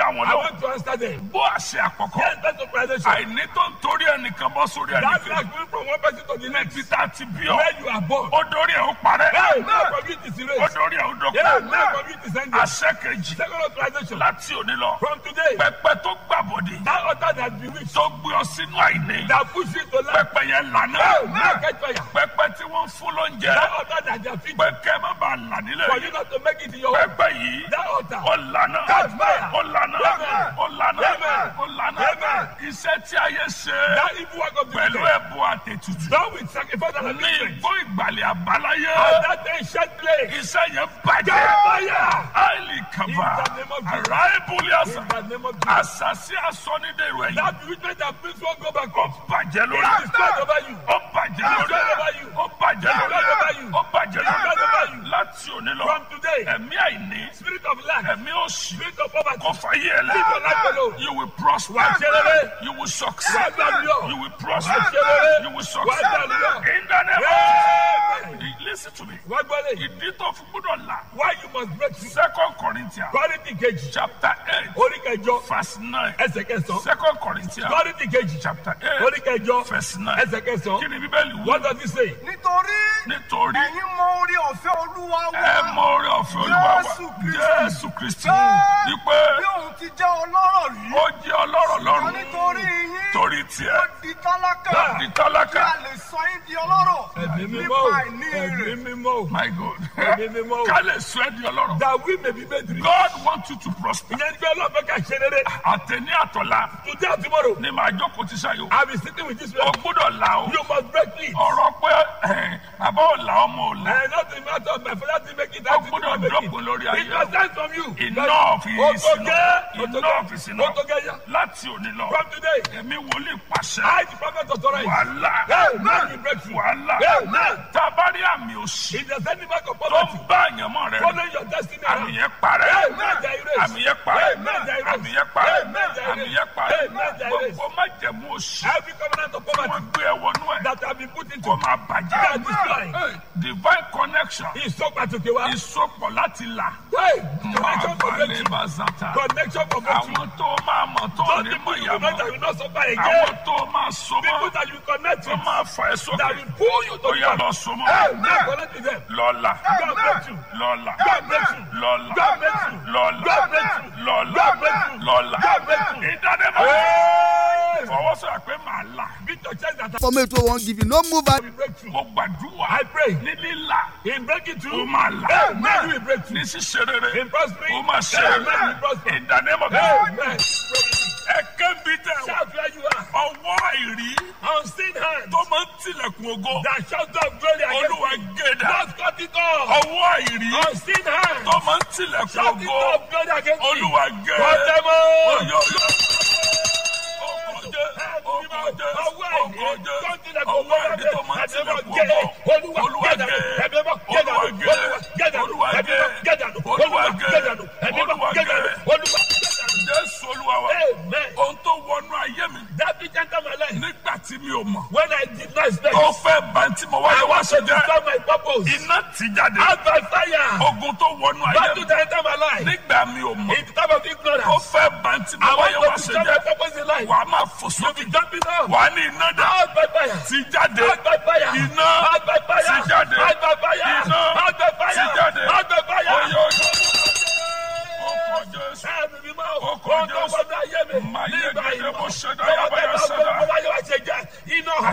dá wọn I lọ. want to answer them. bó àṣẹ àkọ́kọ́. Yes, that's organization. àìní tó ń torí ẹnìkan bọ́ sórí That ẹnìkan. like moving from one person to the next. níbi tá a ti bí ọ. Where you are born. ó dórí ẹ̀ ó parẹ́. Hey, now community is ó erased. dórí ẹ̀ ó Yeah, dọ̀kọ́. now community is ended. àṣẹ kejì Second authorization. láti òní lọ. From today, pẹpẹ tó gbàbọdè. that altar that bewitched, tó gbé ọ sínú àìní. that push you to life. pẹpẹ yẹn lànà. Hey, now catch fire. pẹpẹ tí wọ́n fún lóúnjẹ. That altar that they are feeding. pẹkẹ má bàa là nílẹ̀ For yìí. you not to make it in your home. pẹpẹ yìí. That altar. ó lànà. Catch fire. ó lànà. Amen. ó lànà. Amen. ó lànà. Amen. iṣẹ́ tí ayé ṣe. That evil work of the pẹ̀lú wicked. ẹ̀bùn àtètùtù. Done with sacrifice and ní atonement. ìgbó ìgbàlẹ̀ àbáláyé. And that ancient place. iṣẹ́ yẹn Catch bàjẹ́. fire. àìlì kàbà. In the name of Jesus. àrà ìbúlé àṣà. In the name of Jesus. àṣàṣì àsọnídẹ̀rù ẹ̀yìn. That bewitchment that brings one go back ó up. bàjẹ́ It lórí. is spread over you. ó bàjẹ́ lórí. It's spread over you. ó bàjẹ́ It's lórí. spread over you. ó bàjẹ́ It's spread over lórí. you. láti òní lọ. From today, ẹ̀mí àìní. spirit of lack, ẹ̀mí òṣì. spirit of poverty, kò fàyè ẹ̀ Leave your life lẹ́. alone. you will prosper. Wà á ṣe rere. you will succeed. Wà á gbàdúrà. you will prosper. Wà á ṣe rere. you will Wà á succeed. gbàdúrà. in the name Amen. of listen to me. Wá gbọ́ lè. ìdí tó fi gbọ́dọ̀ là. Why you must break through. second corinthians Kọ́rìntì kejì. chapter eight Orí kẹjọ. verse nine. Ẹsẹ̀ kẹsàn-án. second corinthians Kọ́rìntì kejì. chapter eight Orí kẹjọ. verse nine. Ẹsẹ̀ kẹsàn-án. kí ni bíbélì wí. What does it say? nítorí nítorí ẹ̀yin mọ orí ọ̀fẹ́ olúwa ẹ wa mọ orí ọ̀fẹ́ olúwa wa Jésù Kristi. jésù kristi Pé wípé bí òun ti jẹ́ ọlọ́rọ̀ rí ó jẹ́ ọlọ́rọ̀ wọn lọ́rùn nítorí yín torí ó tiẹ̀ di tálákà di kí tálákà a lè sọ yín di ọlọ́rọ̀ Ẹ̀mí mímọ́ nípa o. àìní Ẹ̀mí rẹ̀. mímọ́ o. my god Ẹ̀mí mímọ́ o. ká lè sọ ẹ́ di ọlọ́rọ̀ That we may be made rich. god want you to prosper Ìyẹn ní pé ọlọ́fẹ́ ká ṣe rere. àtẹ̀ní àtọ̀la Today and tomorrow, ni màá jókòó ti ṣayò I be sitting with this ó man. gbọ́dọ̀ là ó You must break it. ọ̀rọ̀ pé ẹ̀, bàbá ò là ọmọ ò là And not the matter of my father to make it. ó I did gbọ́dọ̀ not make dọ́kun it. lórí It ayé was sent from you. enough is Otoge. enough enough is enough Otoge ya. láti òní lọ From today, èmi wòlíì pàṣẹ I, the prophet, authorize. wàhálà Amen. You break through. wàhálà Amen. tá a bá rí àmì òṣì If there's any mark of tó poverty, ń bá àyànmọ́ rẹ follow your destiny. àmì around. yẹn parẹ́ Amen. They erase. àmì yẹn parẹ́ Amen. They erase. àmì yẹn parẹ́ Amen. They àmì erase. yẹn parẹ́ Amen. They erase. gbogbo májẹ̀mú òṣì Every covenant of tí wọ́n poverty gbé ẹ wọnú ẹ̀ that have been put into kó máa that bàjẹ́ destroy. divine connection Ìsọ pàtàkì wa. ìsopọ̀ láti là Hey, connection for máa breakthrough. balẹ̀ bá zata Connection for breakthrough. àwọn tó máa mọ̀ tó Those ní people mọ̀ you ìyàmọ̀ connect that will not suffer àwọn again. tó máa so People mọ́ that you connect tó with máa fà ẹ́ that sókè will pull you to ó the yà top. lọ so mọ́ Hey, now connect with them. lọ́la God bless you. lọ́la God bless you. lọ́la God bless you. lọ́la God bless you. lọ́la God bless you. lọ́la God bless you. ìdánimọ̀ Hey! fọwọ́sọ̀rọ̀ pé màá là Beat your chest that For me to won't give you no move and will break through. mo gbàdúrà I pray. ní lílà In breaking ó through, máa là Amen. You will break ní through. ṣíṣe rere In prospering, ó máa ṣe Amen. You prosper. ìdánimọ̀ Amen. ẹ̀kẹ́ bí tẹ̀ wọ́n Shout where you are. ọwọ́ àìrí Unseen hand tó máa ń tilẹ̀kùn ògo that shouts of glory olúwa against me. gẹ̀dà Just cut it off. ọwọ́ àìrí Unseen hand tó máa ń tilẹ̀kùn shouting ògo of glory against me. olúwa Cut gẹ̀dà them all. oyè oyè ọkọ̀jẹ́ ọkọ̀jẹ́ ọkọ̀jẹ́ ọwọ́ àìrí tó máa ń tilẹ̀kùn ògo olúwa gẹ̀ olúwa gẹ̀ olúwa gẹ̀ olúwa gẹ̀ olúwa gẹ̀ jésù olúwa wa Amen. ohun tó wọnú ayé mi That bitch enter my life. nígbà tí mi ò mọ̀ When I did not expect, tó fẹ́ bá tí mo wáyé I wá want ṣe to jẹ́ destroy my purpose. iná ti jáde Out by fire. ogun tó wọnú ayé Battle mi that enter my life. nígbà mi ò mọ̀ In the time of tó ignorance. fẹ́ bá tí mo I wáyé wá want to ṣe destroy my jẹ́ purpose in life. wà á máa fò You'll sókè be jumping out. wà á ní iná dá Out by fire. ti jáde Out by fire. iná Out by fire. ti jáde Out by fire. iná Out by fire. ti jáde Out by fire. oyè oyè ọkọ̀ jésù Ẹ̀mí mímọ́. Ọkọ̀ Ohun tó Jésù. wọnú ayé mi. Máa yẹ Nígbà gẹ́gẹ́ ìmọ̀. bó ṣe dá yàbá yà sẹ́dá.